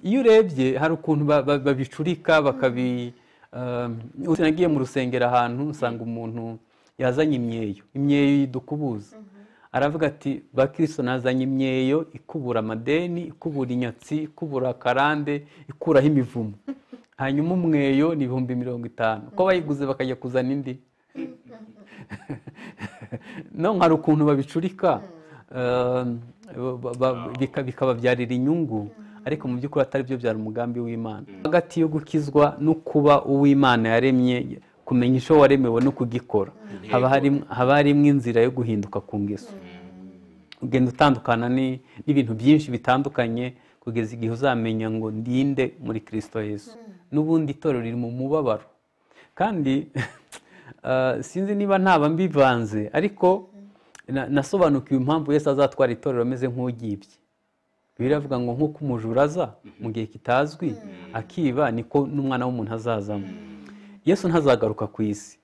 iyo urebye hari ukuntu ba- ba- babicurika bakabi um, uti nagiye mu rusengero ahantu usanga umuntu yazanye imyeyo imyeyo dukubuza aravuga ati bakristo nazanye imyeyo ikubura amadeni ikubura inyatsi ikubura akarande ikuraho imivumo hanyuma umweyo ni ibihumbi mirongo itanu ko bayiguze bakajya kuzana indi no hari ukuntu babicurika eh, ba- ba- bika- bikababyarira inyungu ariko mu by'ukuri atari byo byari umugambi w'imana hagati yo gukizwa no kuba uw'imana yaremye kumenya icyo waremewe no kugikora haba harimo- haba harimo inzira yo guhinduka ku ngeso ugenda utandukana ni- n'ibintu byinshi bitandukanye kugeza igihe uzamenya ngo ndinde muri kirisito yesu n'ubundi itorero riri mu mubabaro kandi eh, sinzi niba ntaba mbivanze ariko na- nasobanukiwe impamvu yesu azatwara itorero ameze nk'ugibye bibiliya iravuga ngo nk'uko umujura aza mu gihe kitazwi akiba niko n'umwana w'umuntu azazamo yesu ntazagaruka ku isi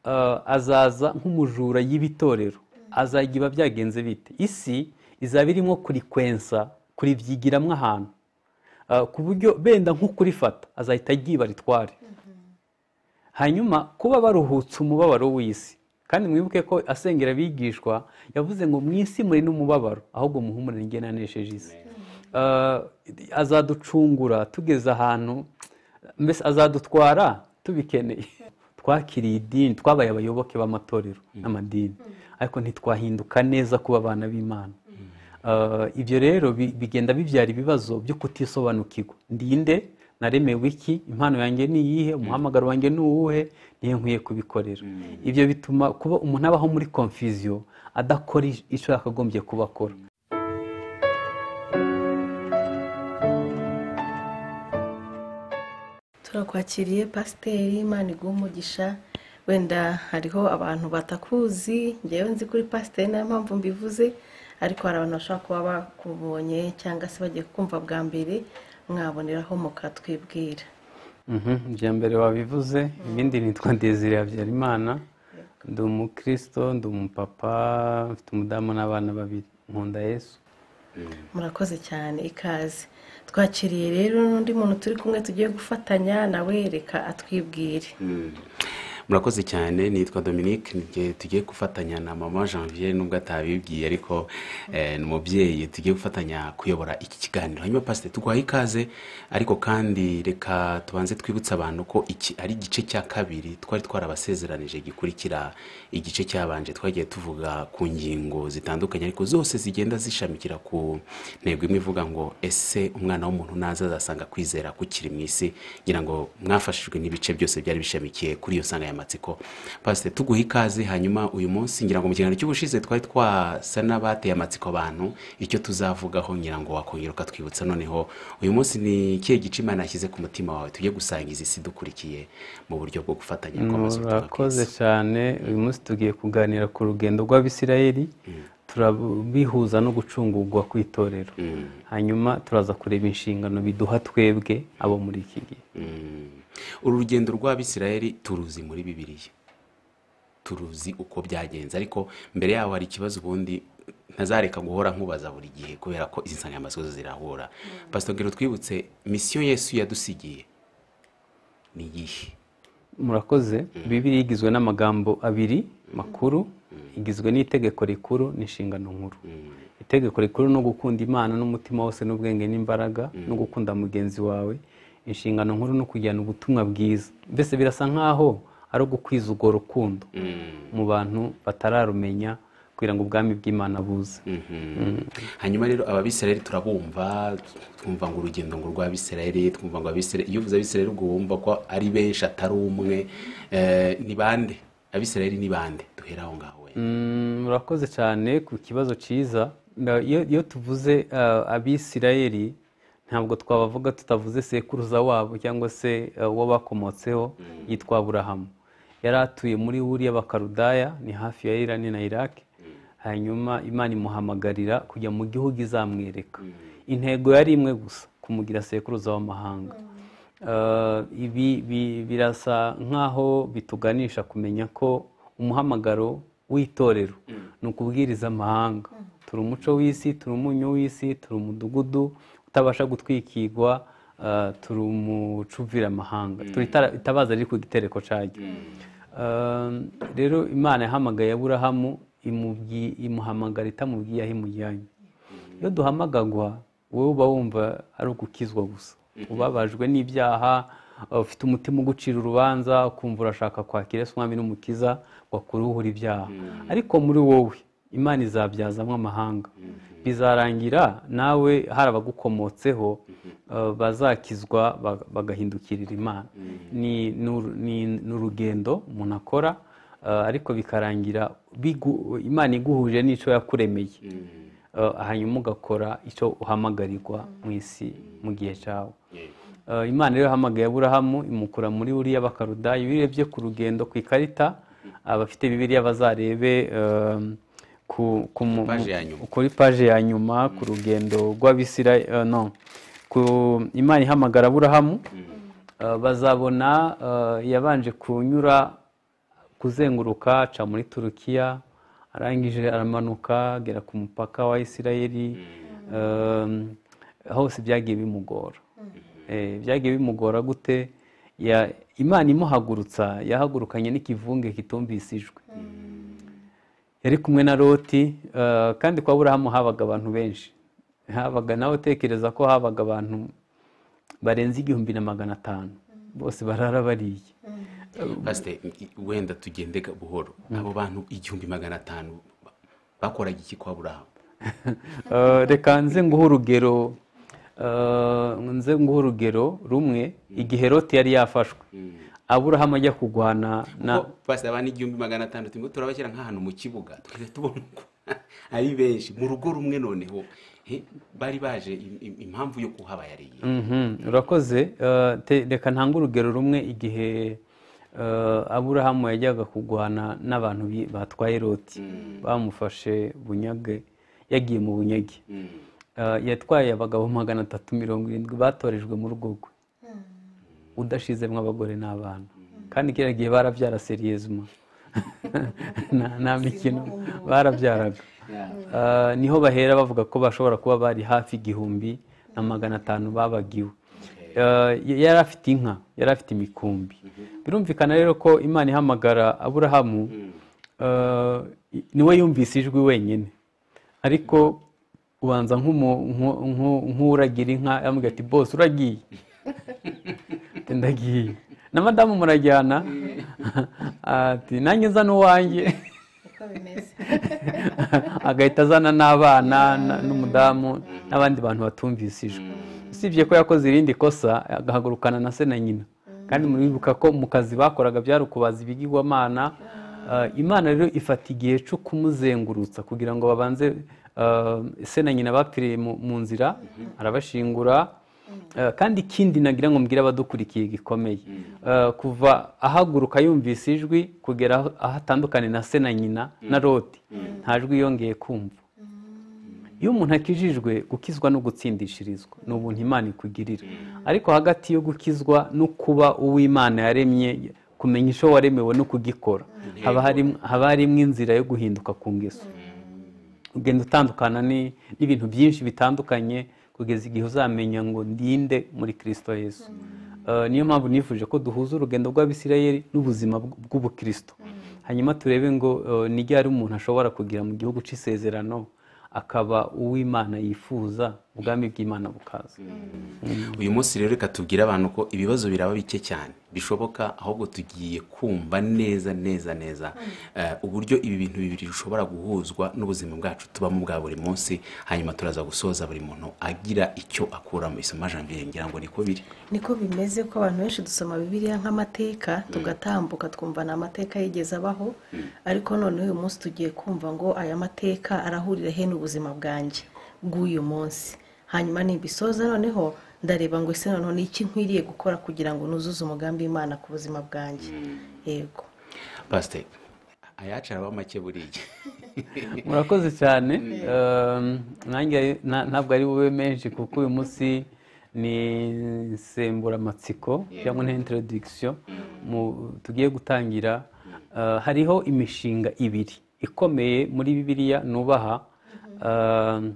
Eh, azaza nk'umujura y'ibitorero azajya iba byagenze bite isi izaba irimo kurikwensa kuribyigiramo ahantu Eh, ku buryo benda nko kurifata azahita agiba ritware hanyuma kuba baruhutse umubabaro w'isi kandi mwibuke ko asengera abigishwa yavuze ngo mu isi muri n'umubabaro ahubwo muhumure njye nanesheje isi Eh, azaducungura tugeze ahantu mbese azadutwara tubikeneye twakiriye idini twabaye abayoboke b'amatorero n'amadini ariko ntitwahinduka neza kuba abana b'imana Eh, ibyo rero bi- bigenda bibyara ibibazo byo kutisobanukirwa ndinde naremewe iki impano yanjye ni iyihe umuhamagaro wanjye ni uwuhe niyo nkwiye kubikorera ibyo bituma kuba umuntu abaho muri confusion adakora icyo yakagombye kuba akora turakwakiriye pasiteri imana iguha umugisha wenda hariho abantu batakuzi ngewe nzi kuri pasiteri niyo mpamvu mbivuze ariko hari abantu bashobora kuba bakubonye cyangwa se bagiye kumva bwa mbere mwaboneraho mukatwibwira Mhm, ibya mbere wabivuze ibindi nitwa desire habyarimana ndi umukristo ndi umupapa mfite umudamu n'abana babiri nkunda yesu murakoze cyane ikaze twakiriye rero n'undi muntu turi kumwe tugiye gufatanya nawe reka atwibwire murakoze cyane nitwa dominique nige- tugiye gufatanya na mama janvier nubwo atabibwiye ariko eh, ni umubyeyi tugiye gufatanya kuyobora iki kiganiro hanyuma pasiteri tuguhaye ikaze ariko kandi reka tubanze twibutse abantu ko iki ari igice cya kabiri twari twarabasezeranije gikurikira igice cyabanje twagiye tuvuga ku ngingo zitandukanye ariko zose zigenda zishamikira ku ntego imwe ivuga ngo ese umwana w'umuntu naza azasanga kwizera kukiri mu isi ngira ngo mwafashijwe n'ibice byose byari bishamikiye kuri iyo nsanganyamatsiko pasite tuguha ikaze hanyuma uyu munsi ngira ngo mu kiganiro cy'ubushize twari twasa n'abateye amatsiko abantu icyo tuzavugaho ngira ngo wakongera ukatwibutsa noneho uyu munsi ni ikihe gice imana yashyize ku mutima wawe tujye gusangiza isi dukurikiye mu buryo bwo gufatanya kw'amazu ubutumwa murakoze bwiza. cyane uyu munsi tugiye kuganira ku rugendo rw'abisirayeli turabihuza no gucungurwa kw'itorero Mm. hanyuma turaza kureba inshingano biduha twebwe abo muri iki gihe Mm. uru rugendo rw'abisirayeli turuzi muri bibiliya turuzi uko byagenze ariko mbere yaho hari ikibazo ubundi ntazareka guhora nkubaza buri gihe kubera ko izi nsanganyamatsiko zo zirahura pasito ngero twibutse misiyo yesu yadusigiye ni iyihe murakoze bibiri igizwe n'amagambo abiri makuru igizwe n'itegeko rikuru n'inshingano nkuru itegeko rikuru ni ugukunda imana n'umutima wose n'ubwenge n'imbaraga no gukunda mugenzi wawe inshingano nkuru ni ukujyana ubutumwa bwiza mbese birasa nk'aho ari ugukwiza urwo rukundo mu bantu batararumenya kugira ngo ubwami bw'imana buze hanyuma rero ababisirayeli turabumva twumva ngo urugendo ngo rw'abisirayeli twumva ngo abisirayeli iyo uvuze abisirayeli ubwo wumva ko ari benshi atari umwe Eh, ni bande abisirayeli ni bande duhera aho ngaho wenda Mm, murakoze cyane ku kibazo cyiza Na- iyo iyo tuvuze uh, abisirayeli ntabwo twabavuga tutavuze sekuruza wabo cyangwa se uh, uwo bakomotseho yitwa aburahamu yari atuye muri buriya bakarudaya ni hafi ya irani na iraki hanyuma imana imuhamagarira kujya mu gihugu izamwereka intego yari imwe gusa kumugira sekuruza w'amahanga Uh, ibi bi- birasa nk'aho bituganisha kumenya ko umuhamagaro w'itorero ni ukubwiriza amahanga turi umuco w'isi turi umunyu w'isi turi umudugudu utabasha gutwikirwa eh, turi umucuviramahanga turi itara- itabaza riri ku gitereko cyaryo Eh, rero imana yahamagaye aburahamu imubwi- imuhamagara itamubwiye aho imujyanye iyo duhamagagwa wowe uba wumva ari ugukizwa gusa ubabajwe n'ibyaha uh, ufite umutima ugucira urubanza ukumva urashaka kwakira Yesu umwami n'umukiza ngo akuruhure ibyaha ariko muri wowe imana izabyazamo amahanga bizarangira nawe hari abagukomotseho uh, bazakizwa ba- bagahindukirira imana Ni- ni uru- ni- ni urugendo umuntu akora uh, ariko bikarangira bigu- imana iguhuje n'icyo yakuremeye Uh, hanyuma ugakora icyo uhamagarirwa mu isi mu gihe cyawe Uh, imana rero yahamagaye aburahamu imukura muri buriya bakarudayi iyo urebye ku rugendo ku ikarita abafite bibiriya bazarebe um, ku- ku mu- Paje ya nyuma. kuri paje ya nyuma ku rugendo rw'abisira uh, no ku imana ihamagara aburahamu Uh, bazabona uh, yabanje kunyura kuzenguruka aca muri turukiya arangije aramanuka agera ku mupaka wa isirayeli Um, hose byagiye bimugora Eh, byagiye bimugora gute Ya- imana imuhagurutsa yahagurukanye n'ikivunge kitumvise ijwi yari kumwe na loti eh, kandi kwa burahamu habaga abantu benshi habaga nawe utekereza ko habaga abantu barenze igihumbi na magana atanu bose barara bariye pasite wenda tugende ga- buhoro abo bantu igihumbi magana atanu ba- bakoraga iki kwa burahamu Eh, reka nze nguhe urugero eh, nze nguhe urugero rumwe igihe loti yari yafashwe aburahamu ajya kurwana na Kuko pasite abantu igihumbi magana atanu turimo turabashyira nk'ahantu mu kibuga tugahita tubona ko ari benshi mu rugo rumwe noneho he, bari baje im- im- impamvu yo kuhaba yari iyihe? Mhm, urakoze Eh, te- reka ntange urugero rumwe igihe eh, aburahamu yajyaga kurwana n'abantu bi- batwaye loti bamufashe bunyage yagiye mu bunyage Eh, yatwaye abagabo magana atatu mirongo irindwi batorejwe mu rugo rwe udashizemo abagore n'abana kandi kiriya gihe barabyara seriyezima nta nta mikino barabyaraga Ah, niho bahera bavuga ko bashobora kuba bari hafi igihumbi na magana atanu babagiwe Ah, yari afite inka yari afite imikumbi birumvikana rero ko imana ihamagara aburahamu ah, i- niwe yumvise ijwi wenyine ariko ubanza nk'umu- nku- nku- nk'uragira inka yamubwira ati bose uragiye Ati, ndagiye na madamu murajyana ati nanjye nzana uwanjye uko bimeze agahita azana n'abana na- n'umudamu n'abandi bantu batumvise ijwi usibye ko yakoze irindi kosa agahagurukana na se na nyina kandi muribuka ko mu kazi bakoraga byari ukubaza ibigirwamana Eh, imana rero ifata igihe cyo kumuzengurutsa kugira ngo babanze eh, se na nyina bapfiriye mu mu nzira arabashingura Eh, kandi ikindi nagira ngo mbwire abadukurikiye gikomeye Eh, kuva ahaguruka yumvise ijwi kugera aho aho atandukanye na se na nyina na loti nta jwi yongeye kumva iyo umuntu akijijwe gukizwa no gutsindishirizwa ni ubuntu imana ikugirira ariko hagati yo gukizwa no kuba uw'imana yaremye kumenya icyo waremewe no kugikora haba harimo- haba harimo inzira yo guhinduka ku ngeso ugenda utandukana ni- n'ibintu byinshi bitandukanye kugeza igihe uzamenya ngo ndinde muri kirisito yesu Eh, niyo mpamvu nifuje ko duhuza urugendo rw'abisirayeli n'ubuzima bw- bw'ubukristo hanyuma turebe ngo eh, ni ryari umuntu ashobora kugira mu gihugu cy'isezerano akaba uw'imana yifuza ubwami bw'imana bukaza uyu munsi rero reka tubwire abantu ko ibibazo biraba bike cyane bishoboka ahubwo tugiye kumva neza neza neza eh, uburyo ibi bintu bibiri bishobora guhuzwa n'ubuzima bwacu tubamo bwa buri munsi hanyuma turaza gusoza buri muntu agira icyo akura mu isomo janvier ngira ngo niko biri niko bimeze ko abantu benshi dusoma bibiliya nk'amateka tugatambuka twumva ni amateka yigeze abaho ariko noneho uyu munsi tugiye kumva ngo aya mateka arahurira he n'ubuzima bwanjye bw'uyu munsi hanyuma nibisoza noneho ndareba ngo ese noneho ni iki nkwiriye gukora kugira ngo nuzuze umugambi w'imana ku buzima bwanjye yego pasite ayacu araba make buriya murakoze cyane Um, nanjye na- ntabwo ari bube menshi kuko uyu munsi ni insemburamatsiko cyangwa na introduction mu- tugiye gutangira Uh, hariho imishinga ibiri ikomeye muri bibiliya nubaha Um,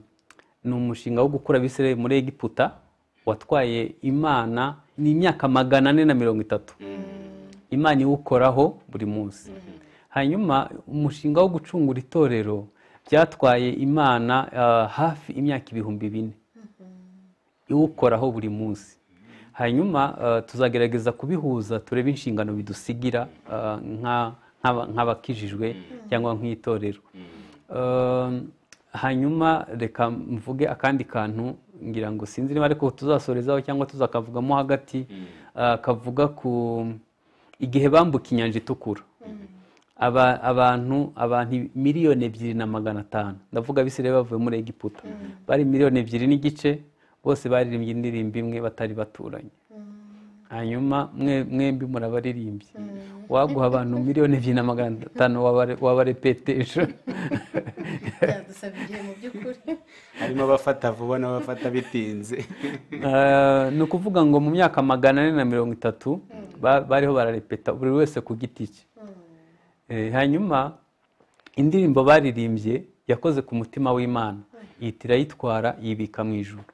ni umushinga wo gukura abisirayeli muri egiputa watwaye imana ni imyaka magana ane na mirongo itatu imana iwukoraho buri munsi hanyuma umushinga wo gucungura itorero byatwaye imana ah, hafi imyaka ibihumbi bine iwukoraho buri munsi hanyuma ah, tuzagerageza kubihuza turebe inshingano bidusigira ah, nka- nk'aba- nk'abakijijwe cyangwa nk'itorero Um, hanyuma reka mvuge akandi kantu ngira ngo sinzi niba ariko tuzasorezaho cyangwa tuzakavugamo hagati ah, kavuga ku igihe bambuka inyanja itukura Aba- abantu abantu miliyoni ebyiri na magana atanu ndavuga abisirayeli bavuye muri egiputa bari miliyoni ebyiri n'igice bose baririmbye indirimbo imwe batari baturanye hanyuma mwe- mwembi murabaririmbye waguha abantu miliyoni ebyiri na magana atanu wabare- wabarepeteje byadusaba igihe mu by'ukuri harimo abafata vuba n'abafata bitinze Eh, ni ukuvuga ngo mu myaka magana ane na mirongo itatu ba- bariho bararepeta buri wese ku giti cye Eh, hanyuma indirimbo baririmbye yakoze ku mutima w'imana ihita irayitwara yibika mu ijuru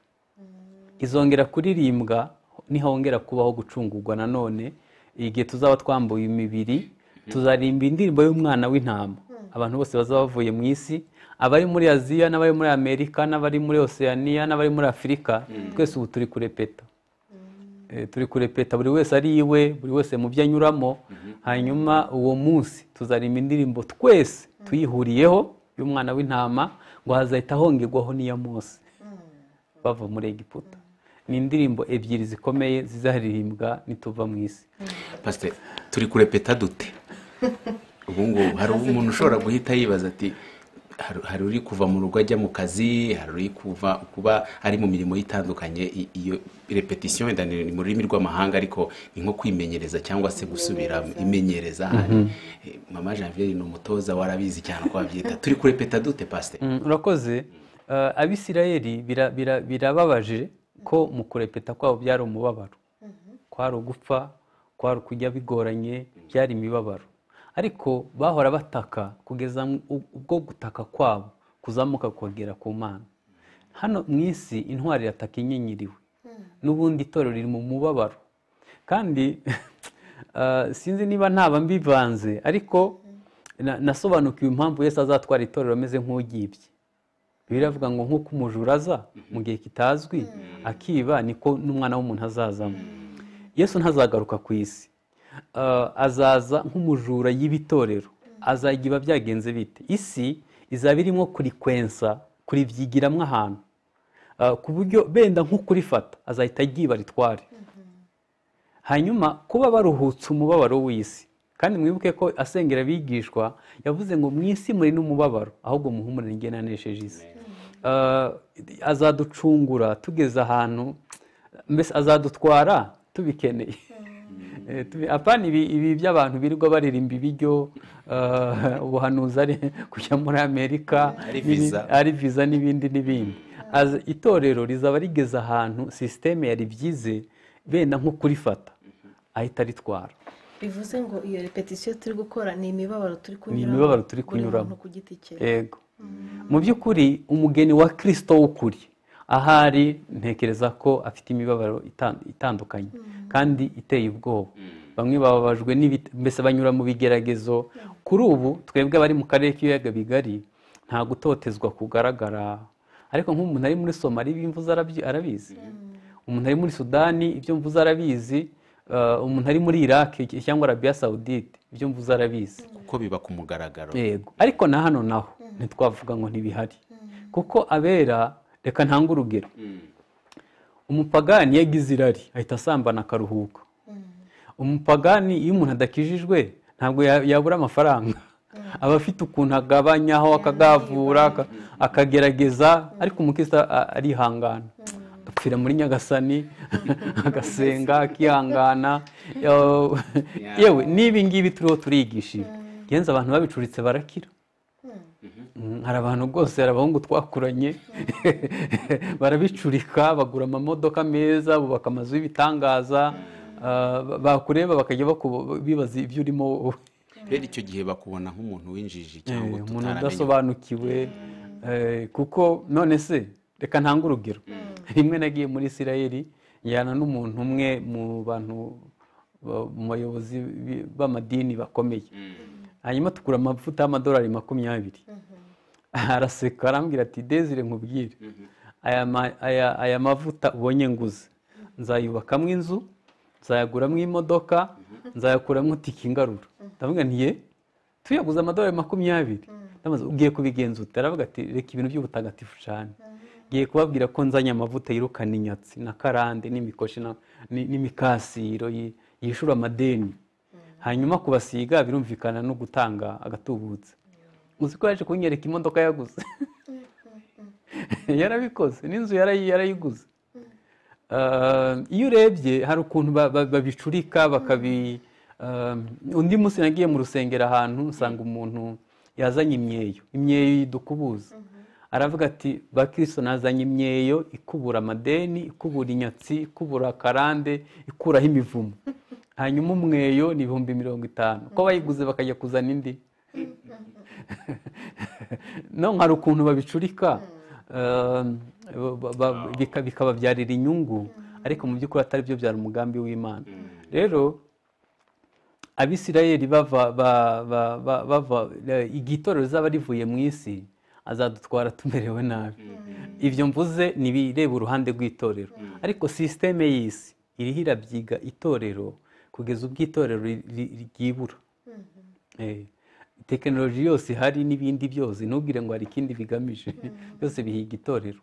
izongera kuririmbwa nihongera kubaho gucungurwa nanone igihe tuzaba twambuye imibiri tuzaririmba indirimbo y'umwana w'intama abantu bose bazaba bavuye mu isi abari muri aziya n'abari muri amerika n'abari muri oceania n'abari muri afurika twese ubu turi kurepeta Eh, turi kurepeta buri wese ari iwe buri wese mu byo anyuramo hanyuma uwo munsi tuzaririmba indirimbo twese tuyihuriyeho y'umwana w'intama ngo hazahita hongerwaho n'iya mose bava muri egiputa ni indirimbo ebyiri zikomeye zizaririmbwa nituva mu isi pasite turi kurepeta dute ubu ngubu hari umuntu ushobora guhita yibaza ati "Hari- hari uri kuva mu rugo ajya mu kazi hari uri kuva kuba ari mu mirimo itandukanye I- iyo repetisiyo wenda ni ni mu rurimi rw'amahanga ariko ni nko kwimenyereza cyangwa se gusubira imenyereza hari Eh, mama janviere ni umutoza warabizi cyane uko babyita turi kurepeta dute pasite Mm, urakoze Eh, abisirayeli bira- bira- birababaje ko mu kurepeta kwabo byari umubabaro kwari ugupfa kwari ukujya bigoranye byari imibabaro ariko bahora bataka kugeza u- ubwo gutaka kwabo kuzamuka kongera ku mana hano mu isi intwari irataka inyenyeriwe n'ubundi itorero riri mu mubabaro kandi eh, sinzi niba ntaba mbivanze ariko na- nasobanukiwe impamvu Yesu azatwara itorero ameze nk'ugibye bibiliya iravuga ngo nk'uko umujura aza mu gihe kitazwi akiba niko n'umwana w'umuntu azazamo yesu ntazagaruka ku isi Eh, azaza nk'umujura y'ibitorero azajya iba byagenze bite isi izaba irimo kurikwensa kuribyigiramo ahantu Eh, ku buryo benda nk'ukurifata azahita agiba ritware hanyuma kuba baruhutse umubabaro w'isi kandi mwibuke ko asengera abigishwa yavuze ngo mu isi muri n'umubabaro ahubwo muhumure njye nanesheje isi Eh, azaducungura tugeze ahantu mbese azadutwara tubikeneye Eh, tubi- apana ibi ibi by'abantu birirwa baririmba ibiryo eh, ubuhanuzi ari kujya muri amerika Ari n'ibindi- visa. ari viza n'ibindi n'ibindi Aza- itorero rizaba rigeze ahantu sisiteme yari byize benda nko kurifata ahita aritwara bivuze ngo iyo repetisiyo turi gukora ni imibabaro turi kunyuramo imibabaro turi buri kunyuramo. muntu ku giti cye yego mu by'ukuri umugeni wa kirisito w'ukuri ahari ntekereza ko afite imibabaro itan- itandukanye kandi iteye ubwoba bamwe bababajwe n'ibit- mbese banyura mu bigeragezo kuri ubu twebwe abari mu karere k'ibiyaga bigari nta gutotezwa kugaragara ariko nk'umuntu ari muri somali imvuze arabyi- arabizi umuntu ari muri sudani ibyo mvuze arabizi eh, umuntu ari muri iraq cyangwa arabiya sawudite ibyo mvuze arabizi kuko biba ku mugaragaro yego ariko na hano naho ntitwavuga ngo ntibihari kuko abera reka ntange urugero umupagani yagize irari ahita asambana akaruhuka umupagani iyo umuntu adakijijwe ntabwo ya- yabura amafaranga aba afite ukuntu agabanyaho akagavura aka- akagerageza ariko umukristo a- arihangana apfira muri nyagasani agasenga akihangana Yo- yewe n'ibi ngibi turiho turigishije genze abantu babicuritse barakira Mm, hari abantu rwose hari abahungu twakuranye barabicurika bagura amamodoka meza bubaka amazu y'ibitangaza ah, ba- bakureba bakajya bakuba- bibaza ibyo urimo wowe rero icyo gihe bakubona nk'umuntu w'injiji cyangwa Eh, umuntu tutaramenya udasobanukiwe eh, kuko none se reka ntange urugero rimwe nagiye muri isirayeli njyana n'umuntu umwe mu bantu ba- mu bayobozi bi- b'amadini bakomeye hanyuma tugura amavuta y'amadolari makumyabiri araseka arambwira ati dezire nkubwire aya ma- aya- aya mavuta ubonye nguze nzayubakamo inzu nzayaguramo imodoka nzayakuramo tike ingarura ndavuga nti ye tuyaguze amadolari makumyabiri ndamaze ugiye kubigenza ute aravuga ati reka ibintu by'ubutagatifu cyane ngiye kubabwira ko nzanye amavuta yirukana inyatsi na karande n'imikoshi na- ni- n'imikasiro yi- yishura amadeni hanyuma kubasiga birumvikana no gutanga agatubutse uzi ko yaje kunyereka imodoka yaguze yarabikoze n'inzu yarayi- yarayiguze Ah, iyo urebye hari ukuntu ba- ba- babicurika bakabi ah, undi munsi nagiye mu rusengero ahantu usanga umuntu yazanye imyeyo imyeyo idukubuza aravuga ati bakristo nazanye imyeyo ikubura amadeni ikubura inyatsi ikubura karande ikuraho imivumo hanyuma umweyo ni ibihumbi mirongo itanu ko bayiguze bakajya kuzana indi no hari ukuntu babicurika eh, ba- ba- bika- bikababyarira inyungu ariko mu by'ukuri atari byo byari umugambi w'imana rero abisirayeli bava ba- ba- ba- bava eh, igitorero rizaba rivuye mu isi azadutwara tumerewe nabi ibyo mvuze ni ibireba uruhande rw'itorero ariko sisiteme y'isi iriho irabyiga itorero kugeza ubwo itorero ri- ri- ryibura Eh, tekinoloji yose ihari n'ibindi byose ntubwire ngo hari ikindi bigamije byose bihiga itorero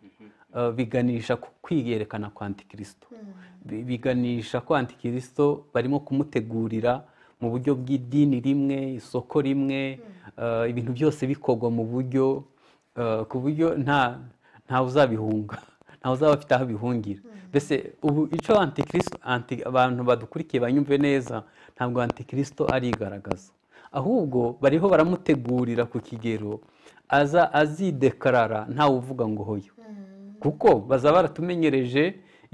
Uh, biganisha ku kwiyerekana kwa antikirisito Bi- biganisha ko antikirisito barimo kumutegurira mu buryo bw'idini rimwe isoko rimwe uh, ibintu byose bikorwa mu buryo uh, ku buryo nta ntawe uzabihunga ntawe uzaba afite aho abihungira mbese ubu icyo antikirisito anti- abantu badukurikiye banyumve neza ntabwo antikirisito arigaragaza ahubwo bariho baramutegurira ku kigero aza azidekarara ntawe uvuga ngo hoyo kuko baza baratumenyereje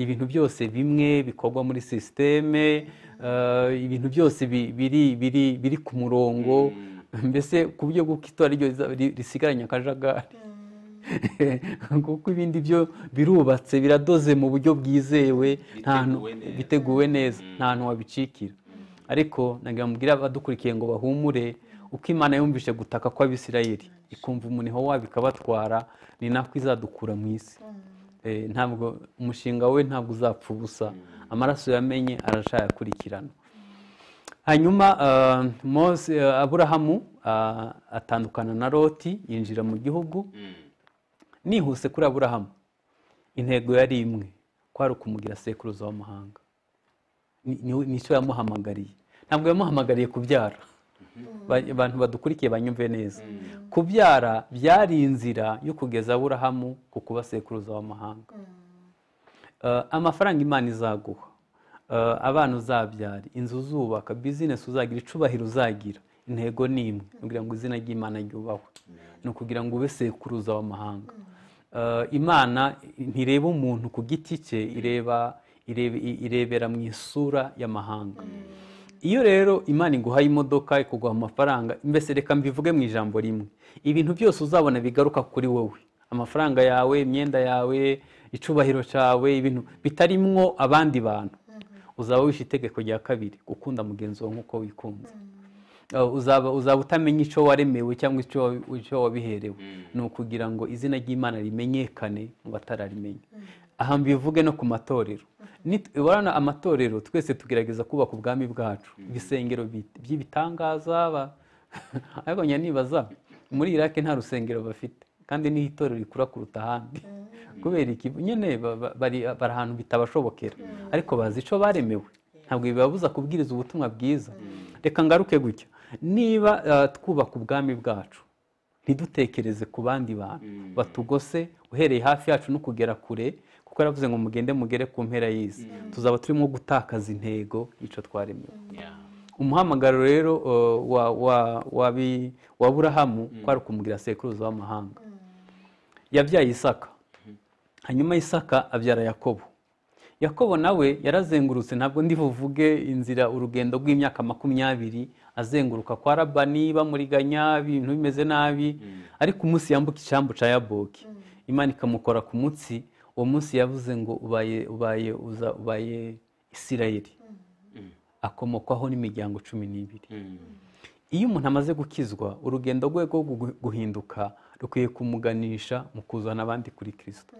ibintu byose bimwe bikorwa muri sisiteme eh, ibintu byose bi- biri biri biri ku murongo mbese ku buryo bw'uko itora ryo riza- ri- risigaranye akajagari kuko ibindi byo birubatse biradoze mu buryo bwizewe nta hantu- Biteguwe neza. biteguwe neza nta hantu wabicikira ariko nagira mubwire abadukurikiye ngo bahumure uko imana yumvise gutaka kw'abisirayeli ikumva umuniho wabo ikabatwara ni nako izadukura mu isi Eh, ntabwo umushinga we ntabwo uzapfa ubusa amaraso yamenye arashayakurikirana hanyuma ah, Mose- ah, aburahamu ah, atandukana na loti yinjira mu gihugu nihuse kuri aburahamu intego yari imwe kwari ukumugira sekuruza w'amahanga Ni- ni- nicyo yamuhamagariye ntabwo yamuhamagariye kubyara Ba- abantu badukurikiye banyumve neza kubyara byari inzira yo kugeza aburahamu ku kuba sekuruza w'amahanga Eh, amafaranga imana izaguha Eh, abana uzabyara inzu uzubaka bizinesi uzagira icubahiro uzagira intego ni imwe ni ukugira ngo izina ry'imana ryubahwe ni ukugira ngo ube sekuruza w'amahanga Eh, imana ntireba umuntu ku giti cye ireba irebe- irebera mu isura y'amahanga iyo rero imana iguhaye imodoka ikuguha amafaranga mbese reka mbivuge mu ijambo rimwe ibintu byose uzabona bigaruka kuri wowe amafaranga yawe imyenda yawe icubahiro cyawe ibintu bitarimwo abandi bantu uzaba wishe itegeko rya kabiri gukunda mugenzi wawe nk'uko wikunze Uh, uzaba uzaba utamenya icyo waremewe cyangwa icyo wa- icyo wabiherewe ni ukugira ngo izina ry'imana rimenyekane mu batararimenye aha mbivuge no ku matorero Ni- urabona amatorero twese tugerageza kubaka ubwami bwacu ibisengero bi- by'ibitangaza ba- ariko njya nibaza muri iraki nta rusengero bafite kandi ni itorero rikura kuruta ahandi kubera iki nyine ba- ba- bari bari ahantu bitabashobokera ariko bazi icyo baremewe ntabwo bibabuza kubwiriza ubutumwa bwiza reka ngaruke gutya niba eh, twubaka ubwami bwacu ntidutekereze ku bandi bantu batugose uhereye hafi yacu no kugera kure kuko yaravuze ngo mugende mugere ku mpera y'isi tuzaba turimo gutakaza intego y'icyo twaremewe umuhamagaro rero eh, wa wa wa bi- wa burahamu kwari ukumugira sekuruza w'amahanga yabyaye isaka hanyuma isaka abyara yakobo yakobo nawe yarazengurutse ntabwo ndi buvuge inzira urugendo rw'imyaka makumyabiri azenguruka kwa rabani bamuriganya ibintu bimeze nabi ariko umunsi yambuka icyambu cya yaboki imana ikamukora ku munsi uwo munsi yavuze ngo ubaye ubaye uza ubaye isirayeli akomokwaho n'imiryango cumi n'ibiri iyo umuntu amaze gukizwa urugendo rwe rwo gu- guhinduka rukwiye kumuganisha mu kuzana abandi kuri kirisito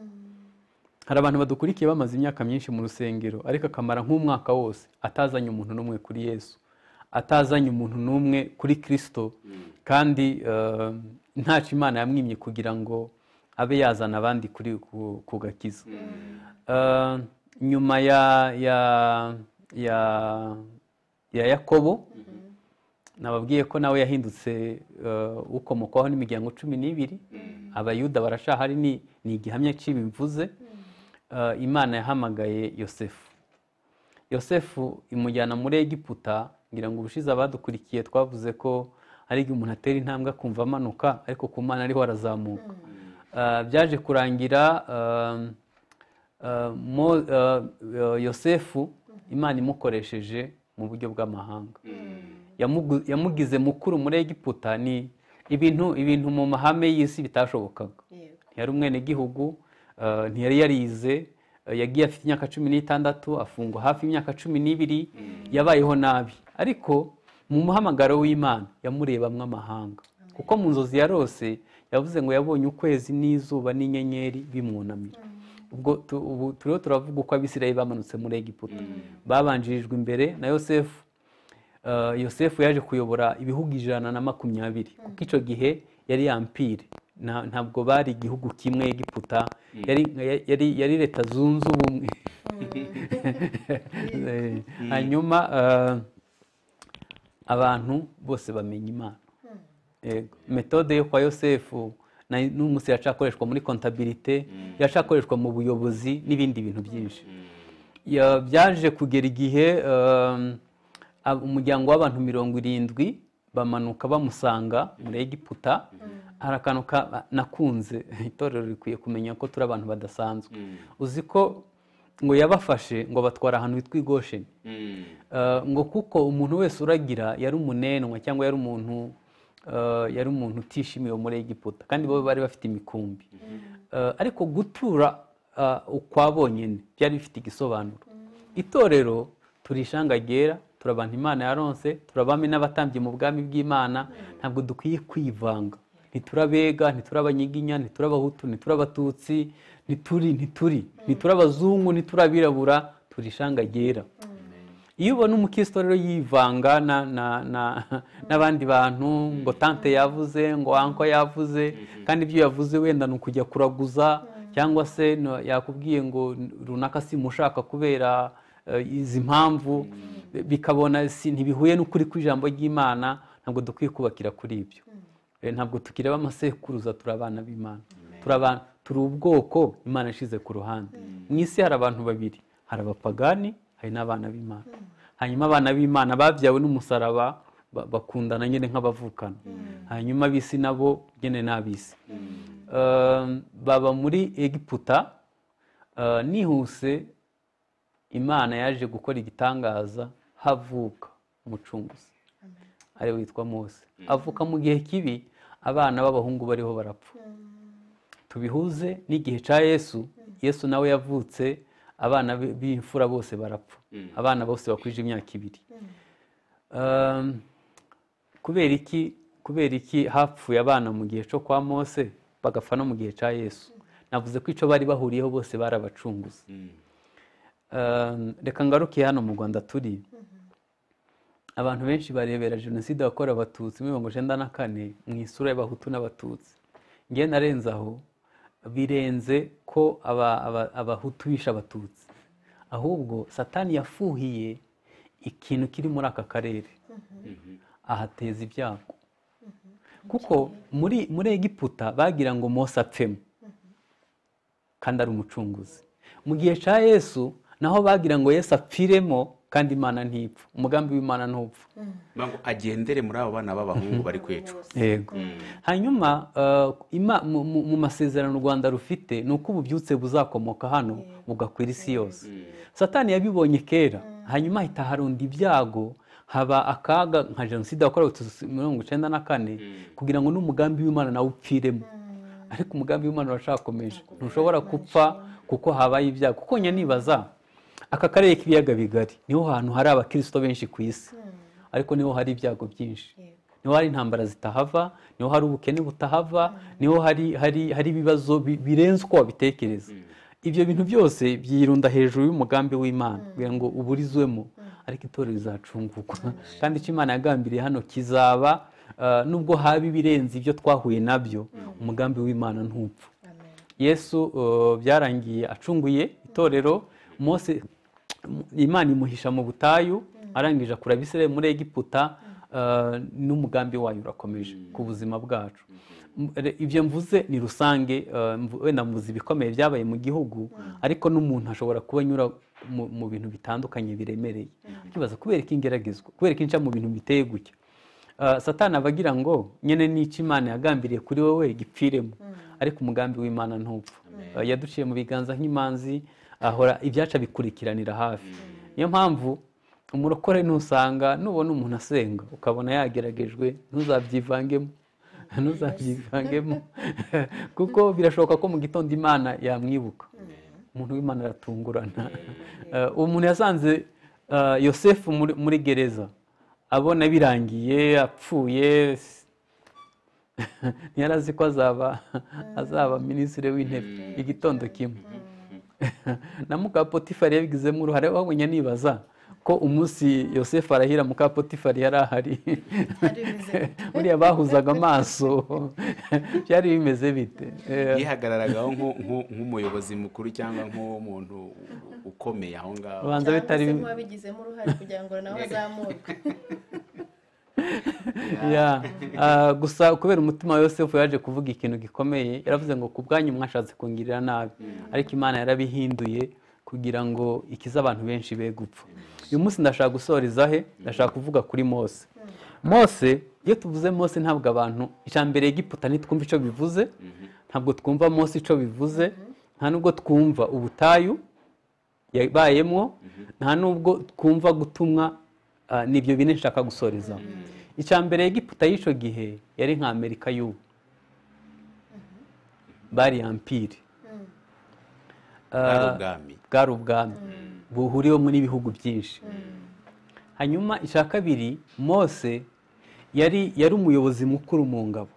hari abantu badukurikiye bamaze imyaka myinshi mu rusengero ariko akamara nk'umwaka wose atazanye umuntu n'umwe kuri yesu atazanye umuntu n'umwe kuri kirisito kandi eh, ntacyo imana yamwimye kugira ngo abe yazana abandi kuri ku- ku gakiza Eh, nyuma ya ya ya ya yakobo nababwiye ko nawe yahindutse eh, ukomokwaho n'imiryango cumi n'ibiri abayuda barashahari ni ni igihamya cy'ibi mvuze Eh, imana yahamagaye yosefu yosefu imujyana muri egiputa ngira ngo ubushize abadukurikiye twavuze ko hari igihe umuntu atera intambwe akumva amanuka ariko ku mana ariho arazamuka Eh, byaje kurangira eh, eh, Mo- eh, eh, yosefu imana imukoresheje mu buryo bw'amahanga yamugu- yamugize mukuru muri egiputa ni ibintu ibintu mu mahame y'isi bitashobokaga yego ntiyari umwenegihugu eh, ntiyari yarize eh, yagiye afite imyaka cumi n'itandatu afungwa hafi imyaka cumi n'ibiri yabayeho nabi ariko mu muhamagaro w'imana yamurebamwo amahanga kuko mu nzozi yarose yavuze ngo yabonye ukwezi n'izuba n'inyenyeri bimwunamira ubwo tu- ubu turiho turavuga uko abisirayeli bamanutse muri egiputa babanjirijwe imbere na yosefu Eh, yosefu yaje kuyobora ibihugu ijana na makumyabiri kuko icyo gihe yari yampire Nta- ntabwo bari igihugu kimwe egiputa yari, yari, yari leta zunze ubumwe Eh, hanyuma eh, abantu bose bamenya imana Yego. metode yo kwa yosefu na- n'umunsi yacakoreshwa muri kontabilite yacakoreshwa mu buyobozi n'ibindi bintu byinshi Ya- byaje kugera igihe um, ab- umuryango w'abantu mirongo irindwi bamanuka bamusanga muri egiputa hari akantu ka- nakunze itorero rikwiye kumenya ko turi abantu badasanzwe uzi ko ngo yabafashe ngo batwara ahantu hitwa igosheni Eh, ngo kuko umuntu wese uragira yari umunenwa cyangwa yari umuntu eh, yari umuntu utishimiwe muri Egiputa kandi bo bari bafite imikumbi Eh, ariko gutura eh, ukwa bonyine byari bifite igisobanuro itorero turi ishanga ryera turi abantu imana yaronse turi abami n'abatambyi mu bwami bw'imana ntabwo dukwiye kwivanga ntituri abega ntituri abanyiginya ntituri abahutu ntituri abatutsi ntituri ntituri ntituri abazungu ntituri abirabura turi ishanga ryera iyo ubona umukristo rero yivanga na- na- na- n'abandi bantu ngo tante yavuze ngo anko yavuze kandi ibyo yavuze wenda ni ukujya kuraguza cyangwa se no- yakubwiye ngo runaka si mushaka kubera eh, izi mpamvu bikabona si ntibihuye n'ukuri kw'ijambo ry'imana ntabwo dukwiye kubakira kuri ibyo Eh, ntabwo tukireba amasekuruza turi abana b'imana turi abana turi ubwoko imana ishize ku ruhande mu isi hari abantu babiri hari abapagani hari n'abana b'imana hanyuma abana b'imana babyawe n'umusaraba ba- bakundana nyine nk'abavukana hanyuma ab'isi nabo nyine ni ab'isi Eh, baba muri egiputa eh, nihuse imana yaje gukora igitangaza havuka umucunguzi ari we witwa mose avuka mu gihe kibi abana b'abahungu bariho barapfa tubihuze n'igihe cya yesu yesu nawe yavutse abana be- b'imfura bose barapfa abana bose bakwije imyaka ibiri Um, kubera iki kubera iki hapfuye abana mu gihe cyo kwa mose bagapfa no mu gihe cya yesu navuze ko icyo bari bahuriyeho bose barabacunguzi Um, reka ngaruke hano mu rwanda turi abantu benshi barebera jenoside yakorewe abatutsi muri mirongo icyenda na kane mu isura y'abahutu n'abatutsi ngewe narenze aho birenze ko aba- aba- abahutu bishe abatutsi ahubwo satani yafuhiye ikintu kiri muri aka karere ahateza ibyago kuko muri muri egiputa bagira ngo mose apfemo kandi ari umucunguzi mu gihe cya yesu naho bagira ngo yesu apfiremo kandi imana ntipfa umugambi w'imana ntupfa ngo agendere muri abo bana b'abahungu bari kwicwa yego hanyuma eh, ima- mu- mu mu masezerano u rwanda rufite ni uko ububyutse buzakomoka hano bugakwira isi yose satani yabibonye kera hanyuma ahita harunda ibyago haba akaga nka jenoside yakorewe abatutsi mirongo icyenda na kane kugira ngo n'umugambi w'imana nawe upfiremo ariko umugambi w'imana uracyakomeje ntushobora gupfa kuko habaye ibyago kuko nyanibaza aka karere k'ibiyaga bigari niho hantu hari abakirisito benshi ku isi ariko niho hari ibyago byinshi niho hari intambara zitahava niho hari ubukene butahava niho hari hari hari ibibazo bi- birenze uko wabitekereza ibyo bintu byose byirunda hejuru y'umugambi w'imana kugira ngo uburizwemo ariko itorero rizacungurwa kandi icyo imana yagambiriye hano kizaba ah, nubwo haba ibirenze ibyo twahuye nabyo umugambi w'imana ntupfa yesu uh, byarangiye acunguye itorero mose mu- imana imuhisha mu butayu arangije akura abisirayeli muri egiputa uh, n'umugambi wayo urakomeje ku buzima bwacu M- re- ibyo mvuze ni rusange uh, mvu- wenda mvuze ibikomeye byabaye mu gihugu ariko n'umuntu ashobora kuba anyura mu- mu bintu bitandukanye biremereye akibaza kubera ko ingeragezwa kubera ko inca mu bintu biteye gutya Uh, satani aba agira ngo nyine n'icyo imana yagambiriye kuri wowe gipfiremo ariko umugambi w'imana ntupfa Uh, yaduciye mu biganza nk'imanzi ahora ibyaca bikurikiranira hafi niyo mpamvu umurokore ntusanga nubona umuntu asenga ukabona yageragejwe ntuzabyivangemo ntuzabyivangemo kuko birashoboka ko mu gitondo imana yamwibuka umuntu w'imana aratungurana Eh, uwo umuntu yasanze eh, yosefu muri- muri gereza abona birangiye apfuye ntiyari azi ko azaba azaba minisitiri w'intebe igitondo kimwe na mukapotifari yabigizemo uruhare wabonye nibaza ko umunsi yosefu arahira mukapotifari yari ahari buriya bahuzaga amaso byari bimeze bite Eh, yihagararagaho nk'u- nk'u- nk'umuyobozi mukuru cyangwa nk'umuntu ukomeye aho ngaho ubanza bitari cyangwa se nk'uwabigizemo uruhare kugira ngo nawe azamurwe Ya, ah, gusa kubera umutima wa yosefu yaje kuvuga ikintu gikomeye yaravuze ngo ku bwanyu mwashatse kungirira nabi ariko imana yarabihinduye kugira ngo ikize abantu benshi be gupfa uyu munsi ndashaka gusoreza he ndashaka kuvuga kuri mose mose iyo tuvuze mose ntabwo abantu icya mbere egiputa ntitwumva icyo bivuze ntabwo twumva mose icyo bivuze nta nubwo twumva ubutayu yabayemo nta nubwo twumva gutumwa ah, nibyo bine nshaka gusoreza icya mbere egiputa y'icyo gihe yari nka amerika y'ubu bari ampiri ari ubwami bwari ubwami buhuriwemo n'ibihugu byinshi hanyuma icya kabiri mose yari yari umuyobozi mukuru mu ngabo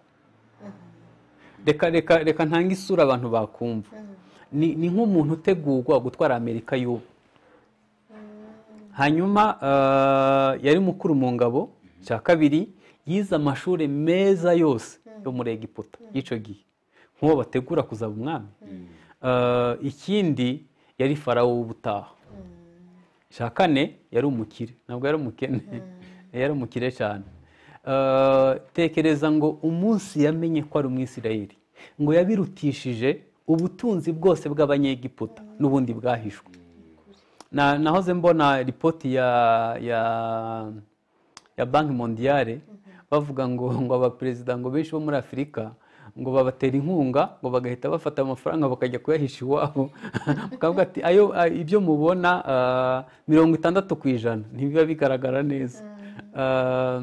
reka reka reka ntange isura abantu bakumva ni ni nk'umuntu utegurwa gutwara amerika y'ubu hanyuma ah, yari mukuru mu ngabo icya kabiri yize amashuri meza yose yo muri egiputa y'icyo gihe nk'uwo bategura kuzaba umwami Ah, ikindi yari farawo w'ubutaha cya kane yari umukire ntabwo yari umukene yari umukire cyane Eh, tekereza ngo umunsi yamenye ko ari umwisirayeli ngo yabirutishije ubutunzi bwose bw'abanyegiputa n'ubundi bwahishwe Na- nahoze mbona ripoti ya ya ya banki mondiyale bavuga ngo ngo abaperezida ngo benshi bo muri afurika ngo babatera inkunga ngo bagahita bafata amafaranga bakajya kuyahisha iwabo bakavuga ati ayo a- ibyo mubona ah, mirongo itandatu ku ijana ntibiba bigaragara neza Ah,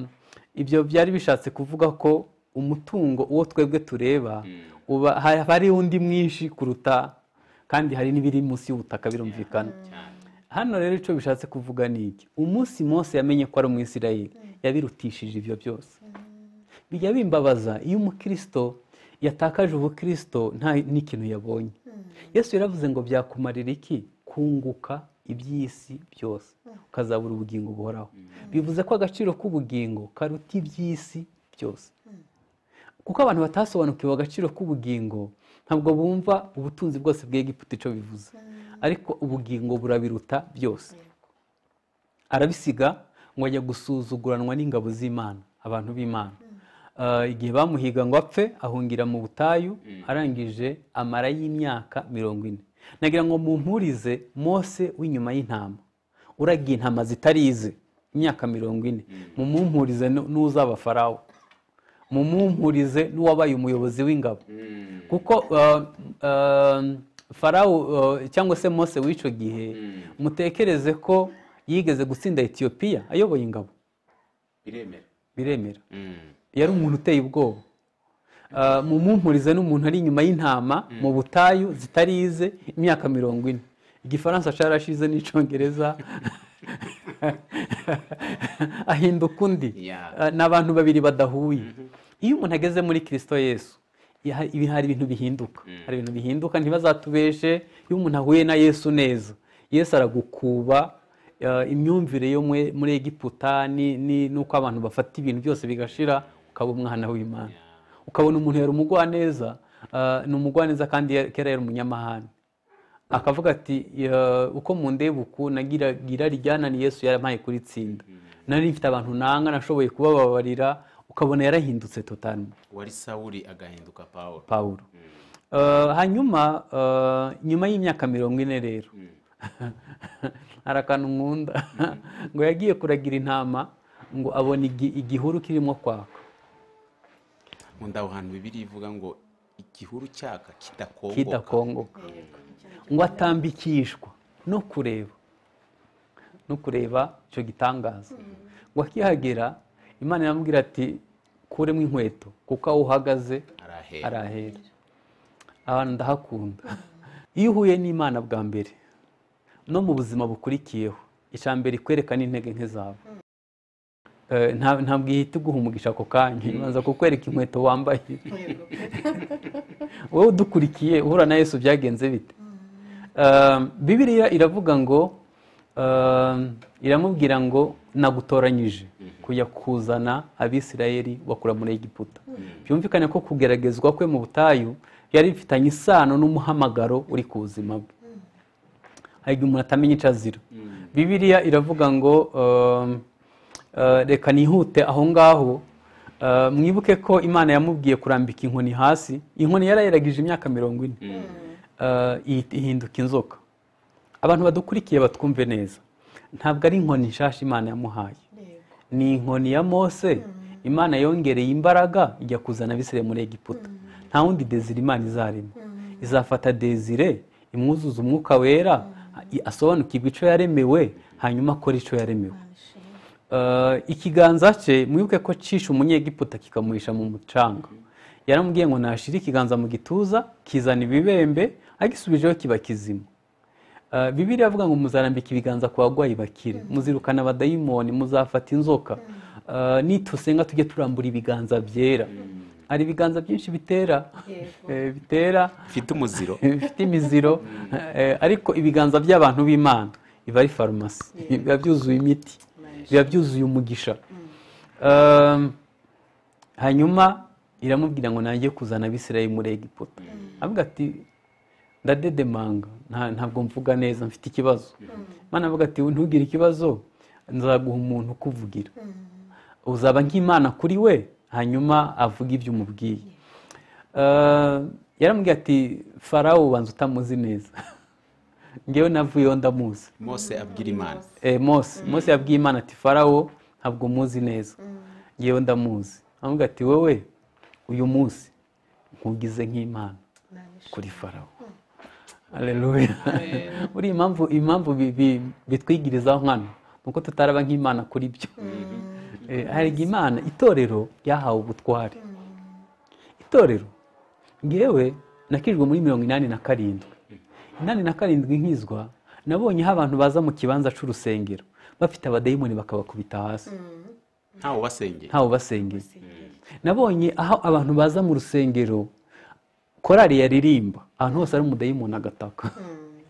ibyo byari bishatse kuvuga ko umutungo uwo twebwe tureba uba ha- hari undi mwinshi kuruta kandi hari n'ibiri munsi y'ubutaka birumvikana hano rero icyo bishatse kuvuga ni iki umunsi Mose yamenye ko ari umwisirayeli yabirutishije ibyo byose bijya bimbabaza iyo umukirisito yatakaje ubukirisito nta n'ikintu yabonye yesu yaravuze ngo byakumarira iki kunguka iby'isi byose ukazabura ubugingo buhoraho bivuze ko agaciro k'ubugingo karuta iby'isi byose kuko abantu batasobanukiwe agaciro k'ubugingo ntabwo bumva ubutunzi bwose bw'egiputa icyo bivuze ariko ubugingo burabiruta byose arabisiga ngo ajya gusuzuguranwa n'ingabo z'imana abantu b'imana Ah, igihe bamuhiga ngo apfe ahungira mu butayu arangije amara y'imyaka mirongo ine nagira ngo mumpurize mose w'inyuma y'intama uragiye intama zitarize imyaka mirongo ine mumumpurize nu- n'uzaba farawo mumumpurize n'uwabaye umuyobozi w'ingabo kuko uh, uh, farawo uh, cyangwa se mose w'icyo gihe mutekereze ko yigeze gutsinda etiyopiya ayoboye ingabo biremera biremera Mm. yari umuntu uteye ubwoba mu mumpurize n'umuntu ari inyuma y'intama mu butayu zitarize imyaka mirongo ine igifaransa cyarashize n'icyongereza ahinduka undi Yeah. ni abantu babiri badahuye iyo umuntu ageze muri kirisito yesu ya- ibi- hari ibintu bihinduka hari ibintu bihinduka ntibazatubeshe iyo umuntu ahuye na yesu neza yesu aragukuba eh, imyumvire yo mwe- muri egiputa ni- ni- n'uko abantu bafata ibintu byose bigashira ukaba umwana w'imana ukabona umuntu yari umugwaneza eh, ni umugwaneza kandi ya- kera yari umunyamahane akavuga ati "Ya, uko mundeba uku nagira gira ryanani yesu yarampaye kuritsinda nari mfite abantu nanga nashoboye kubababarira ukabona yarahindutse totalmo wari sawuri agahinduka paul pawulo Eh, hanyuma eh, nyuma y'imyaka mirongo ine rero hari akantu nkunda ngo yagiye kuragira intama ngo abona igi- igihuru kirimo kwaka nkunda aho hantu bibiri ivuga ngo igihuru cyaka kidakongoka kidakongoka ngo atambikishwa no kureba no kureba icyo gitangaza ngo akihagera imana iramubwira ati kuremo inkweto kuko aho uhagaze arahera arahera abantu ndahakunda iyo uhuye n'imana bwa mbere no mu buzima bukurikiyeho icya mbere ikwereka n'intege nke zawe Eh, nta- ntabwo ihita iguha umugisha ako kanya ibanza kukwereka inkweto wambaye wowe udukurikiye uhura na yesu byagenze bite Um, bibiliya iravuga ngo um, iramubwira ngo nagutoranyije kujya kuzana abisirayeli bakura muri egiputa byumvikane ko kugeragezwa kwe mu butayu yari bifitanye isano n'umuhamagaro uri ku buzima bwe hari igihe umuntu atamenya icyo azira bibiliya iravuga ngo um, uh, reka nihute aho ngaho Uh, mwibuke ko imana yamubwiye kurambika inkoni hasi inkoni yarayiragije imyaka mirongo ine Uh, ihi- ihinduka inzoka abantu badukurikiye batwumve neza ntabwo ari inkoni nshyashya imana yamuhaye ni inkoni ya mose imana yongereye imbaraga ijya kuzana abisire muri egiputa nta wundi dezire imana izarimo izafata dezire imwuzuza umwuka wera i- asobanukirwe icyo yaremewe hanyuma akora icyo yaremewe Uh, ikiganza cye mwibuke ko cisha umunyegiputa kikamuhisha mu mucanga yaramubwiye ngo nashire ikiganza mu gituza kizana ibibembe agisubijeho kiba kizima Uh, bibiliya avuga ngo muzarambika ibiganza ku barwayi bakire muzirukana abadayimoni muzafata inzoka Uh, nitusenga tujye turambura ibiganza byera hari ibiganza byinshi bitera Eh, bitera ufite umuziro bifite imiziro eh, ariko ibiganza by'abantu b'imana biba ari farumasi biba byuzuye imiti biba byuzuye umugisha Um, hanyuma iramubwira ngo nange kuzana abisirayeli muri egiputa avuga ati ndadedemanga nta- ntabwo mvuga neza mfite ikibazo imana avuga ati ntugire ikibazo nzaguha umuntu ukuvugira uzaba nk'imana kuri we hanyuma avuga ibyo umubwiye Eh, yaramubwiye ati farawo ubanza utamuzi neza ngewe navuyeho ndamuzi mose abwira imana Eh, mose mose yabwiye imana ati farawo ntabwo muzi neza ngewe ndamuzi aramubwira ati wowe uyu munsi nkugize nk'imana kuri farawo Haleluya. uriya impamvu impamvu bi- bi- bitwigirizaho nkana ni uko tutaraba nk'imana kuri byo Eh, hari igihe imana itorero ryahawe ubutware itorero ngewe nakijwe muri mirongo inani na karindwi inani na karindwi nkizwa nabonyeho abantu baza mu kibanza cy'urusengero bafite abadayimoni bakabakubita hasi ntawe ubasengera ntawe basengera nabonye aho abantu baza mu rusengero korari yaririmba ahantu hose ari umudayimoni agataka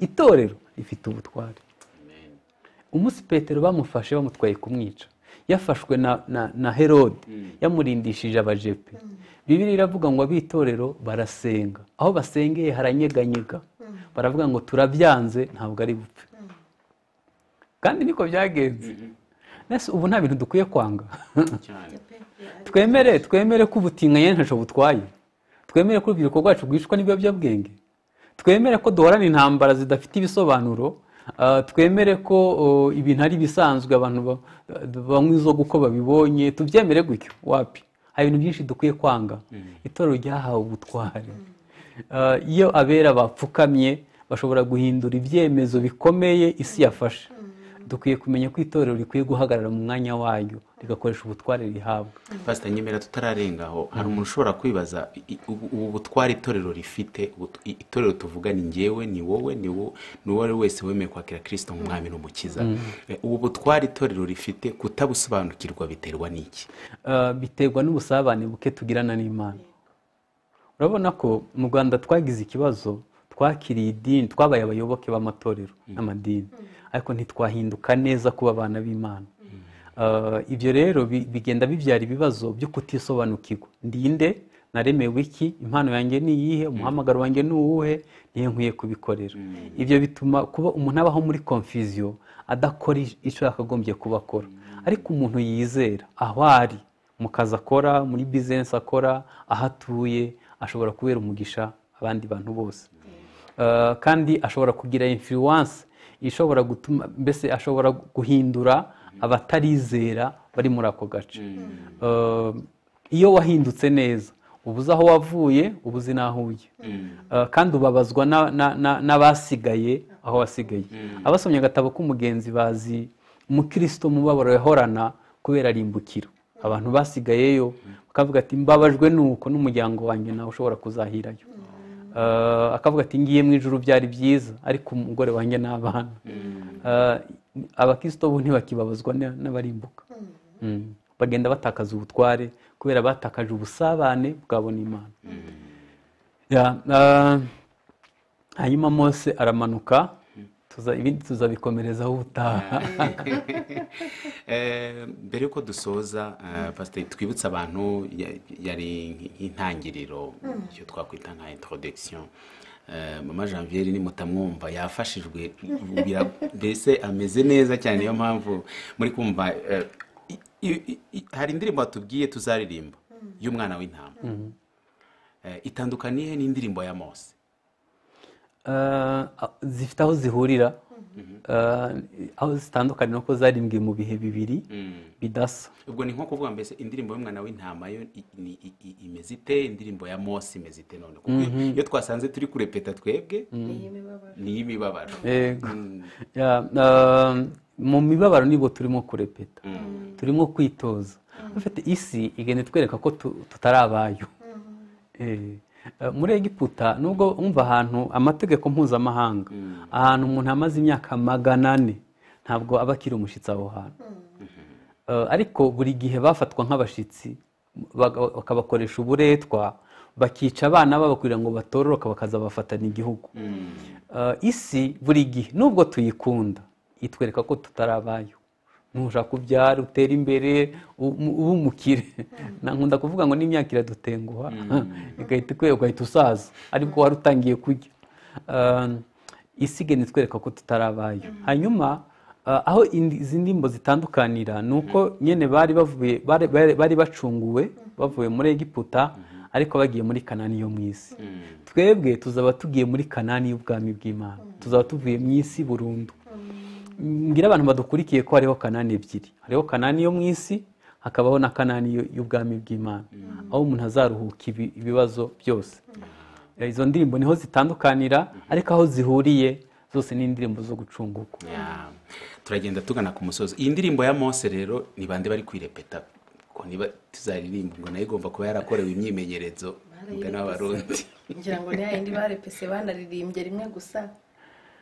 itorero rifite ubutware umunsi petero bamufashe bamutwaye kumwica yafashwe na, na, na herode yamurindishije abajepe bibiri iravuga ngo ab'itorero barasenga aho basengeye haranyeganyega baravuga ngo turabyanze ntabwo ari bupfe kandi niko byagenze Nese ubu nta bintu dukwiye kwanga cyane twemere twemere ko ubutinganyi ntacyo butwaye twemere ko urubyiruko rwacu rwicwa n'ibiyobyabwenge twemere ko duhorana intambara zidafite ibisobanuro ah, twemere ko oh, ibintu ari ibisanzwe abantu ba- banywa inzoga uko babibonye tubyemere gutyo wapi hari ibintu byinshi dukwiye kwanga itorero ryahawe ubutware Ah, iyo abera bapfukamye bashobora guhindura ibyemezo bikomeye isi yafashe dukwiye kumenya ko itorero rikwiye guhagarara mu mwanya waryo rigakoresha ubutware rihabwa pasita nyemera tutararenga aho hari umuntu ushobora kwibaza i- i- ubu ubu butware itorero rifite ubu tu- i- itorero tuvuga ni ngewe ni wowe ni wo- ni uwo ari we wese wemeye kwakira kirisito nk'umwami n'umukiza Eh, ubu butware itorero rifite kutabusobanukirwa biterwa n'iki Eh, biterwa n'ubusabane buke tugirana n'imana urabona ko mu rwanda twagize ikibazo twakiriye idini twabaye abayoboke b'amatorero n'amadini ariko ntitwahinduka neza kuba abana b'imana Eh, ibyo rero bi- bigenda bibyara ibibazo byo kutisobanukirwa ndinde naremewe iki impano yanjye ni iyihe umuhamagaro wanjye ni uwuhe niyo nkwiye kubikorera ibyo bituma kuba umuntu abaho muri confusion adakora icyo yakagombye kuba akora ariko umuntu yizera aho ari mu kazi akora muri bizinesi akora aho atuye ashobora kubera umugisha abandi bantu bose Eh, kandi ashobora kugira influence ishobora gutuma mbese ashobora guhindura abatarizera bari muri ako gace Eh, iyo wahindutse neza uba uzi aho wavuye uba uzi n'aho ujya Eh, kandi ubabazwa na- na- na- n'abasigaye aho wasigaye abasomye agatabo k'umugenzi bazi umukristo mubabaro yahorana kubera arimbukiro abantu basigayeyo bakavuga ati mbabajwe nuko n'umuryango wanjye nawe ushobora kuzahirayo Eh, akavuga ati ngiye mu ijoro byari byiza ariko umugore wanjye n'abana Eh, abakristo bo ntibakibabazwa na- n'abarimbuka Mm. bagenda batakaza ubutware kubera batakaje ubusabane bwabona imana Ya, ah, hanyuma mose aramanuka tuza- ibindi tuzabikomerezaho ubutaha Eh, mbere y'uko dusoza eh, pasiteri twibutse abantu ya- yari nk- nk'intangiriro icyo twakwita nka introduction Eh, mama janviere nimutamwumva yafashijwe bira- mbese ameze neza cyane niyo mpamvu muri kumva eh, i- i- i- i- hari indirimbo watubwiye tuzaririmba y'umwana w'intama Eh, itandukaniye n'indirimbo ya mose Eh, zifite aho zihurira Eh, aho zitandukanira ko zarimbwe mu bihe bibiri bidasa ubwo ni nko kuvuga mbese indirimbo y'umwana w'intama yo i- ni- i- i- imeze ite indirimbo ya mose imeze ite none kuko iyo- iyo twasanze turi kurepeta twebwe ni iy'imibabaro Yego. Mm. Ya, eh, mu mibabaro nibwo turimo kurepeta turimo kwitoza Ufite isi igenda itwereka ko tu- tutari abayo Eh, eh, muri egiputa nubwo umva ahantu amategeko mpuzamahanga ahantu umuntu amaze imyaka magana ane ntabwo aba akiri umushyitsi aho hantu Eh, ariko buri gihe bafatwa nk'abashyitsi baga- bakabakoresha uburetwa bakica abana babo kugira ngo batororoka bakazabafatana igihugu Eh, isi buri gihe nubwo tuyikunda itwereka ko tutari abayo ntushaka ubyara utera imbere u- mu- ube umukire Na- nkunda kuvuga ngo n'imyaka iradutenguha igahita ikwe ugahita usaza ariko wari utangiye kurya Eh, isi igenda itwereka ko tutari abayo hanyuma Uh, aho indi- izi ndimbo zitandukanira ni uko nyine bari bavuye bari- bari- bari bacunguwe bavuye muri egiputa ariko bagiye muri kanani yo mu isi twebwe tuzaba tugiye muri kanani y'ubwami bw'imana tuzaba tuvuye mu isi burundu mbwira abantu badukurikiye ko hariho kanani ebyiri hariho kanani yo mu isi hakabaho na kanani yo- y'ubwami bw'imana aho umuntu azaruhuka ibi- ibibazo byose Eh, izo ndirimbo niho zitandukanira ariko aho zihuriye zose ni indirimbo zo gucungurwa Ya. turagenda tugana ku musozi iyi ndirimbo ya mose rero ni bande bari kwirepeta ko niba tuzaririmba ngo nayo igomba kuba yarakorewe imyimenyerezo mugana w'abarundi ngira ngo ni yayindi barepese banaririmbye rimwe gusa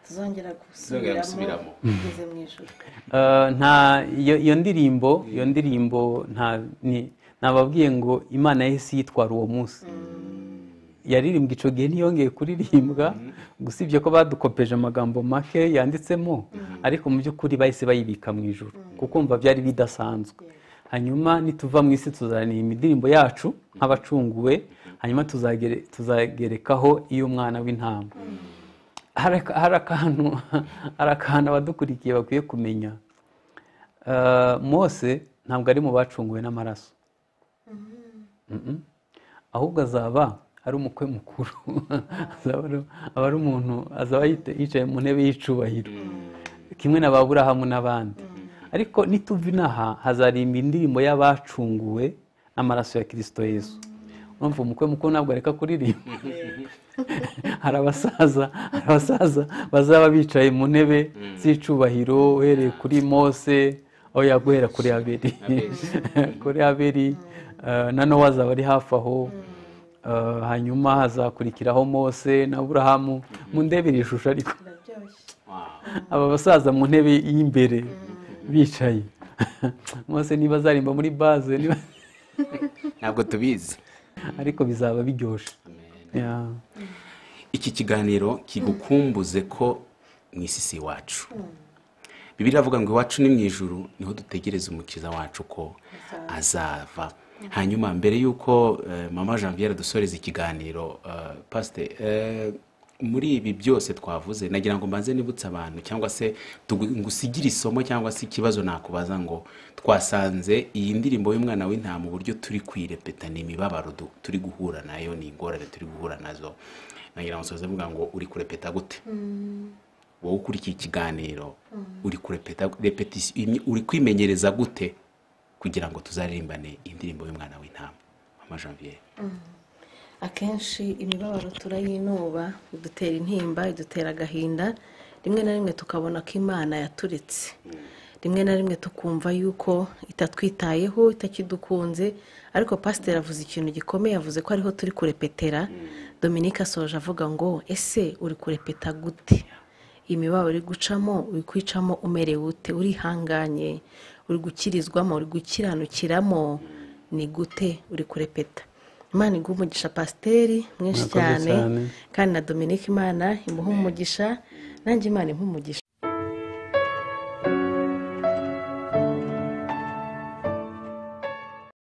tuzongera Tuzongera gusubiramo. gusubiramo tugeze mu ijoro Eh, nta iyo iyo ndirimbo iyo ndirimbo nta ni nababwiye ngo imana yahise yitwara uwo munsi yaririmbwa icyo gihe ntiyongeye kuririmbwa usibye ko badukopeje amagambo make yanditsemo ariko mu by'ukuri bahise bayibika mu ijoro kuko mva byari bidasanzwe hanyuma nituva mu isi tuzaririmba indirimbo yacu nk'abacunguwe hanyuma tuzagere tuzagerekaho iy'umwana w'intama hari aka- hari akantu hari akantu abadukurikiye bakwiye kumenya Eh, mose ntabwo ari mu bacunguwe n'amaraso Mm-mm. ahubwo azaba ari umukwe mukuru azaba ari- aba ari umuntu azaba yite- yicaye mu ntebe y'icubahiro kimwe na ba burahamu n'abandi ariko nituva inaha hazarimba indirimbo y'abacunguwe n'amaraso ya kirisito yesu urumva umukwe mukuru ntabwo areka kuririmba hari abasaza hari abasaza bazaba bicaye mu ntebe z'icubahiro uhereye kuri mose aho yaguhera kuri aberi kuri aberi eh, na nowa azaba ari hafi aho Eh, hanyuma hazakurikiraho mose na aburahamu mu ndebe iri shusho ariko biraryoshye aba basaza mu ntebe y'imbere bicaye mose niba azarimba muri baze niba ntabwo tubizi ariko bizaba biryoshye Yeah. iki kiganiro kigukumbuze ko mu isi si iwacu bibiri iravuga ngo iwacu ni mu ijuru niho dutegereza umukiza wacu ko azava hanyuma mbere y'uko eh, mama janviere dusoreza ikiganiro eh, pasite eh, muri ibi byose twavuze nagira ngo mbanze nibutse abantu cyangwa se tugu- ngusigire isomo cyangwa se ikibazo nakubaza ngo twasanze iyi ndirimbo y'umwana w'intama uburyo turi kwirepeta ni imibabaro du- turi guhura nayo ni ingorane turi guhura nazo nagira ngo nsoze mvuga ngo uri kurepeta gute wowe ukurikiye ikiganiro uri kurepeta repetisiyo imyi- uri kwimenyereza gute kugira ngo tuzaririmbane indirimbo y'umwana w'intama mama janvier akenshi imibabaro turayinuba idutera intimba idutera agahinda rimwe na rimwe tukabona ko imana yaturetse rimwe na rimwe tukumva yuko itatwitayeho itakidukunze ariko pasiteri avuze ikintu gikomeye avuze ko ariho turi kurepetera dominike asoje avuga ngo ese uri kurepeta gute imibabaro uri gucamo uri kwicamo umerewe ute urihanganye uri gukirizwamo uri gukiranukiramo ni gute uri kurepeta imana iguha umugisha pasiteri mwinshi Murakoze cyane cyane. kandi na dominike imana imuha umugisha nanjye imana imuha umugisha